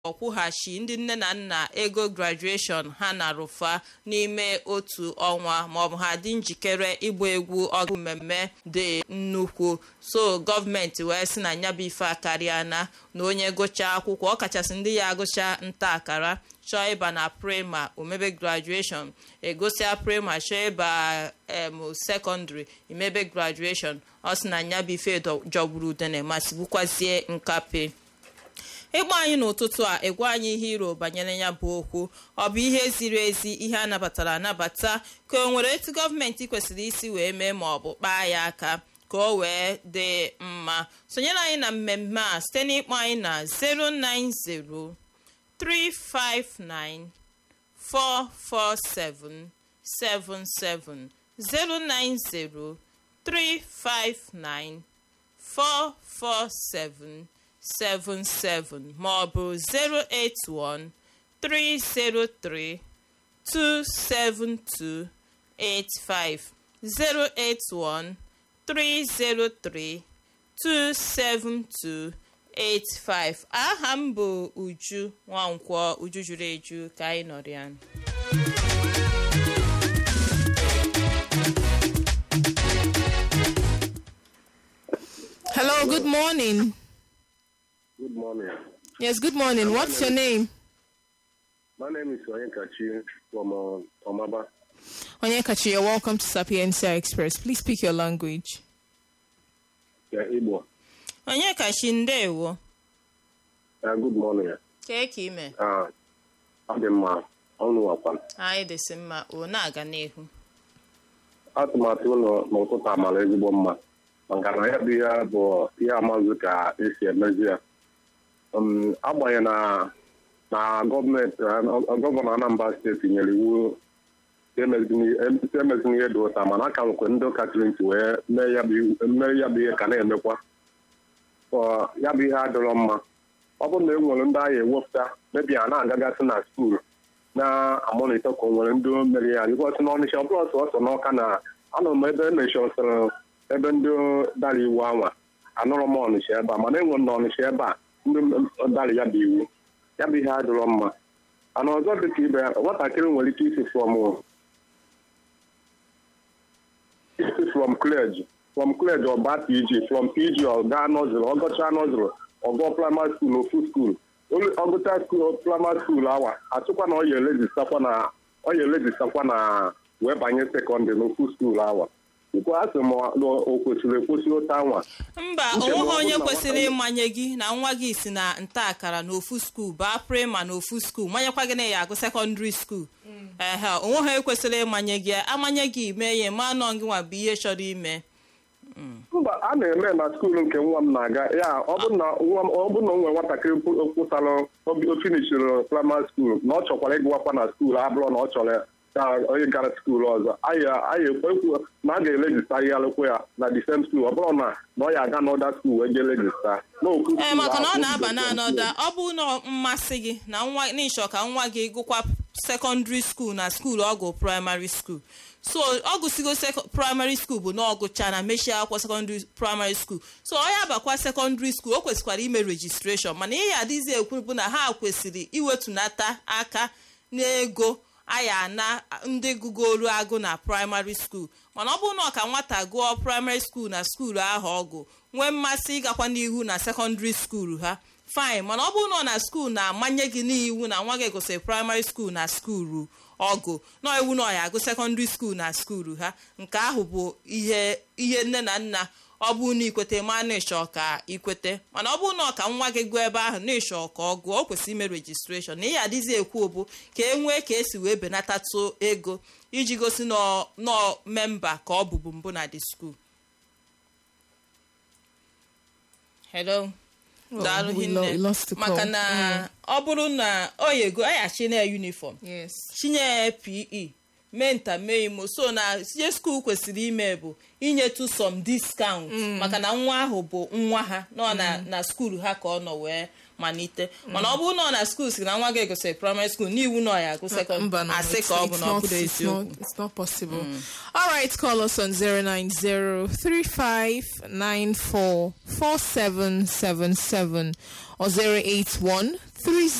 ọkwụghachi ndị nne na nna ego grajueshọn ha na rụfa n'ime otu ọnwa maọbụ ha dị njikere ịgba egwu ọgụ mmemme dị nnukwu so gọọmenti wee sị na nyabụ ife akarịana na onye gụchaa akwụkwọ ọkachasị ndị ya agụcha nta akara chọọ ịba na prema omebe grajueshọn egosia prema chọọ ịba em sekọndịrị imebe grajueshọn ọ sị na nyabụ ife jọgburu udene ma sigbukwazie nkape ịgba anyị n'ụtụtụ a egwa anyị ihe iro banyere ya bụ okwu ọ bụ ihe ziri ezi ihe a nabatara anabata ka o nwere etu gọọmenti kwesịrị isi wee mee ma ọ bụ kpaa ya aka ka o wee dị mma sonyere anyị na mmemme a site n'ịkpọ anyị na 090 359 447 77 090 359 447 77 maọbụ 081 303 272 85 081 303 272 85 aha m bụ Uju Nwankwọ Uju juru eju ka anyị nọrọ ya Hello, good morning. Good morning. Yes, good morning. What's your name? My name is Onyekachi from uh, Omaba. Onyekachi, you're welcome to Sapientia Express. Please speak your language. Yeah, Igbo. onye kachi ndewo Uh, good morning. kee ka ime Uh, ọ dị mma ọnụ wakwa anyị dịsị mma o na-aga n'ihu atụmatụ ụlọ n'ụtụtụ amara ezigbo mma maka na ya bụ ihe bụ ihe amazụ ka esi emezi ya Um, agbanyeghị na na gọọmenti uh, gọvanọ Anambra steeti nyere iwu emezina ihe dị ụta mana aka nwekwe ndị ụka chiri ntị wee mee ya bụ iwu- mee ya bụ ihe ka na-emekwa Ọ, ya bụ ihe adịrọ mma ọ bụrụ na e nwere ndị agha ewepụta mebi a na-agagasị na skuul na-amonitọ ka o nwere ndị mere ya dịkwasị n'ọnịsha ọ bụrụ sọsọ n'ọka na anọ m ebe emechọsịrị ebe ndị dara iwu anwa anụrụ m ọnịsha ebe a mana e nwere na ọnịsha ebe a ndị dara ya bụ iwu ya bụ ihe adịrọ mma ana ọzọ dị ka ibe ya nwatakịrị nwere ike isi from isi from college from college ọ baa pg from pg ọ gaa nọzụrụ ọ gọchaa nọzụrụ ọ gụọ primary school ofu school ọ gụchaa school primary school awa achụkwa na ọ ya elejistakwa na ọ ya elejistakwa na wee banye sekọndịrị n'ofu school awa nke a sị m na o kwesịrị ekwesị otu anwa mba Uche onweghị na ọ onye bụrụ na kwesịrị nwata- ịmanye gị na nwa gị si na nta akara n'ofu skuul baa prema n'ofu skuul manyekwa gị na ya agụ sekọndịrị skuul ehe onweghị ekwesịrị ịmanye gị amanye gị mee ya ma nọ gị nwa bụ ihe chọrọ ime mba a na-eme na skuul nke nwa m na-aga ya ọ bụ na nwa m ọ bụ na o nwere nwatakịrị kwụsara o finishiri primary school na ọ chọkwara ịgụwakwa na skuul abụrụ na ọ chọrọ ka onye gara skuul ọzọ anyị anyị ekwu na a ga-elejista ihe alụkwa ya na the same skuul ọ bụrụ na na ọ ya aga n'ọda skuul wee jee lejista n'okwu ee skuul maka na ọ ahụ, na-aba o na bidoro anọda ọ bụ na mmasị gị na nwa n'ịchọ ka nwa gị gụkwa sekọndịrị skuul na skuul ọgụ praịmarị skuul so ọ gụsigo praịmarị skuul bụ na ọgụcha na mechie akwụkwọ sekọndịrị praịmarị skuul so ọ ya bakwa sekọndịrị skuul o kwesịkwara ime rejistreshọn mana ihe adịghịzi ekwu bụ na ha kwesịrị iwetunata aka n'ego aya na ndị gụgolu agụ na praịmarị skuul mana ọ bụrụ na ọ ka nwata gụọ praịmarị skuul na skuul ahụ ọgụ nwee mmasị ịgakwa n'ihu na sekọndịrị skuul ha fine mana ọ bụrụ na ọ na skuul na-amanye gị n'iwu na nwa gị gụsịrị praịmarị skuul na skuulu ọgụ na iwu na ọ ya agụ sekọndịrị skuul na skuulu ha nke ahụ bụ ihe ihe nne na nna ọ bụrụ na ikwete ma na ịchọ ka ikwete mana ọ bụrụ na ọ ka nwa gị gụọ ebe ahụ na ịchọ ka ọ gụọ o kwesịrị ime rejistreshọn na ihe adịghị ekwu bụ ka e nwee ka esi wee benatatụ ego iji gosi nọ memba ka ọ bụbu mbụ na dị skuul hello Oh, daalụ we lo- hinne we lost the maka call. na ọ bụrụ na ọ yego aghachi na uniform Yes. chinye pe mee nta mee imo so na ihe skuul kwesịrị ime bụ inyetu some discount maka na nwa ahụ bụ nwa ha nọ na na skuul ha ka ọ nọ wee malite mana ọ bụrụ na ọ na skuul si na nwa gị gụsịrị praịmarị skuul n'iwu na ọ ya agụ sekọnd Mba, no, asị it's- ka ọ bụ it's na ọ not- bụrụ it's not- eziokwu It's not possible. All right, call us on 090-3594-4777 or 081